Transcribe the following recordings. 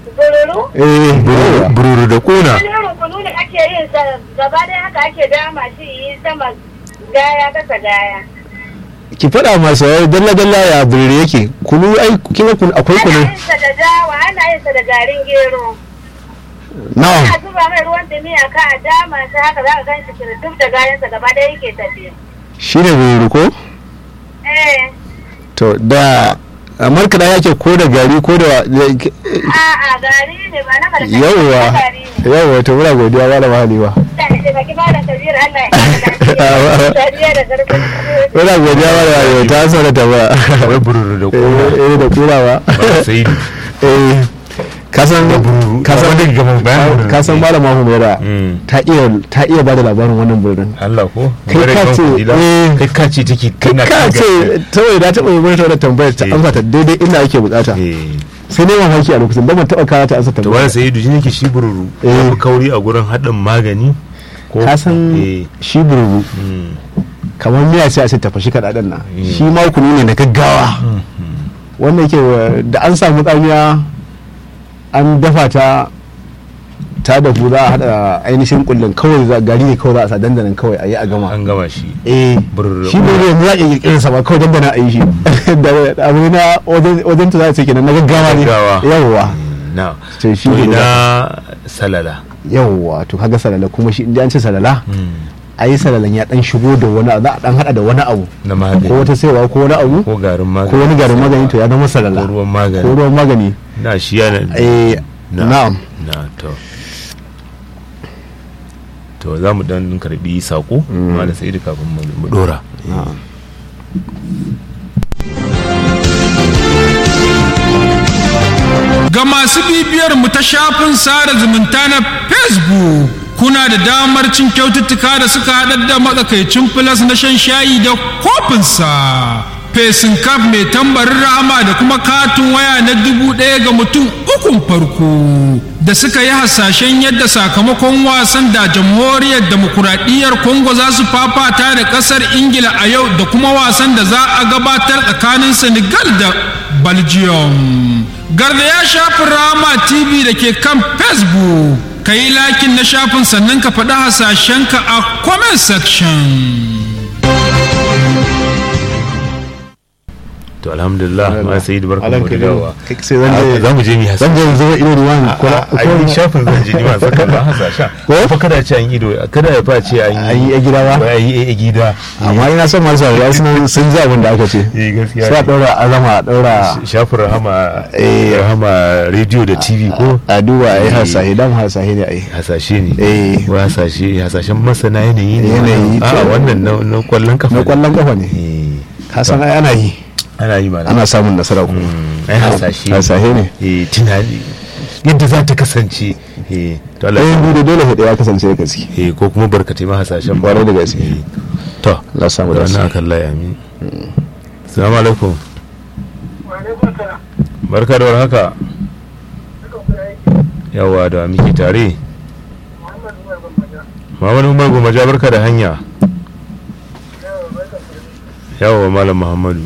Bururu? eh Bururu- bururu da kuna Wani irin kunu ne ake yin sa gaba ɗaya haka ake dama shi yi sama gaya kasa gaya. ki faɗa masa wai dalla dalla ya burere yake kunu ai kina kunu akwai Ana kunu yin sa da dawa, ana yin sa da garin gero. na'am Ana zuba mai ruwan dumi a ka a dama shi haka za ka gan shi kirtuf da gayansa gaba ɗaya yake tafiya. shine burere ko Eh, to da markaɗa yake ko da gari ko da a'a gari ne ba na malaka. yawwa Gari ne. yawwa to muna godiya malama halima Da ne da baki malam Kabir Allah ya kara lafiya. Sadiya da karfin muna godiya malama halima ta ansa da tambaya wai bururu da kuna eh eh, da kura ba ba sai eh kasan bururu kasan wanda gama bayan bururu kasan malama humaira Mm. ta iya ta iya bada labarin wannan burin Allah ko Kai Bare ka kan ce, kudila. eh. kai ka ce take kana ka ce kawai da taɓa yi mata wannan tambayar ta Eh. amsa ta daidai inda ake bukata eh sai ne mamaki a lokacin don ban taɓa kawo ta ansa to tambayar wani sai duji yake shi bururu Eh. ya fi kauri a gurin haɗin magani ko ka san eh shi bururu mm. kamar miya sai a ce tafashi kaɗaɗen nan Eh. shi ma kunu ne na gaggawa wanda yake wa- da an samu tsamiya an dafa ta ta dafu za a haɗa ainihin kullum kawai za gari ne kawai za a sa dandanan kawai a yi a gama an gama shi eh Bururu. shi ne yanzu za a iya kirkirar sa ba kawai dandana a yi shi da da abu na wajen wajen ta za a ce kenan na gaggawa ne Gaggawa. yawwa na to shi to ne ina salala yawwa to kaga salala kuma shi inda an ce salala a yi salalan ya dan shigo da wani abu za a dan hada da wani abu na ko magani wata saiwa ko wani abu ko garin magani ko wani garin magani to ya zama salala ko ruwan ko magani ruwan magani na shi yana eh Na. na'am na to to za mu dan karbi sako ma da sai kafin mu mu dora Ga masu bibiyar mu ta shafin sada zumunta na Facebook kuna da damar cin kyaututtuka da suka haɗar da matsakaicin filas na shan shayi da kofinsa. Fesin kaf mai tambarin rahama da kuma katin waya na dubu ɗaya ga mutum ukun farko da suka yi hasashen yadda sakamakon wasan da jamhuriyar demokuraɗiyyar Congo za su fafata da ƙasar Ingila a yau da kuma wasan da za a gabatar tsakanin Senegal da Belgium. Garda ya shafi Rama TV da ke kan Facebook. Ka yi lakin na shafin sannan ka faɗi hasashenka a comment section. to alhamdulillah ma sai da barkan Alan mu da Kabiru. dawowa Kai sai zan je- za mu je mi hasa zan je zuba ido ruwan ko a yi shafin zan je ni ma saka ba hasasha Ko? fa kada ce an ido kada ya fa ce an an yi a gida ba ba yi a gida amma ina son masu saurari sun sun ji abin da aka ce eh gaskiya sai a ɗaura azama a ɗaura shafin rahama Eh. rahama radio da tv ko a duba a yi hasahi dan hasahi ne a yi hasashe ne Eh. ko hasashe hasashen masana yanayi ne Yanayi, a to. wannan na na kwallon kafa na kwallon kafa ne Eh. ka san ai ana yi ana yi mana ana samun nasara kuma ai hasashe hasahe ne eh tunani yadda za ta kasance eh to Allah ɗayan ya biyu da dole hudu ya kasance da gaske eh ko kuma barkatai ma hasashen Kwarai da gaske. Eh. to Allah samu da da wannan akan layi amin assalamu alaikum barka da warhaka yawa da miki tare Muhammadu Umar Gomaja barka da hanya yawa malam Muhammadu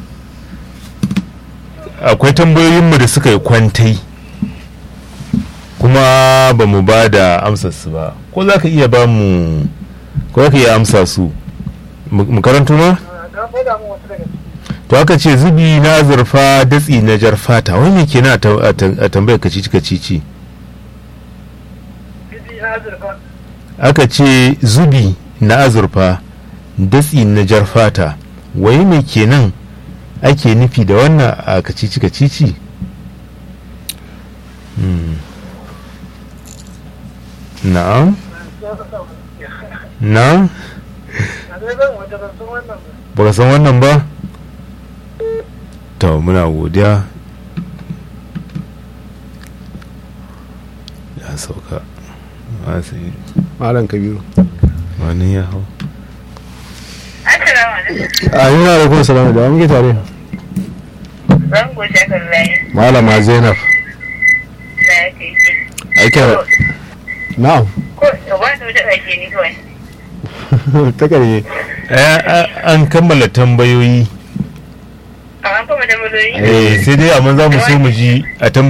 akwai tambayoyinmu da suka yi kwantai kuma ba mu ba da amsarsu ba ko za ka iya ba mu ko za ka iya amsa su mu mu karanto ma to aka ce zubi na zurfa datsi na jar fata wai me kenan a ta- a ta- a tambayar kacici kacici aka ce zubi na azurfa datsi na jar fata wai me kenan ake nufi da wannan a kacici kacici Hmm. na'am na'am baka san wannan ba to muna godiya ya sauka masu malam kabiru wani ya hau Assalamu alaikum. a yi na alaikun salamu da wa muke tare Zan goce kan layi. malama zainab Da yake yi. aike na'am Ko ba da wata ake ni kawai. ta kare an kammala tambayoyi A an kuma da mazoyi. eh sai dai amma za mu so mu ji a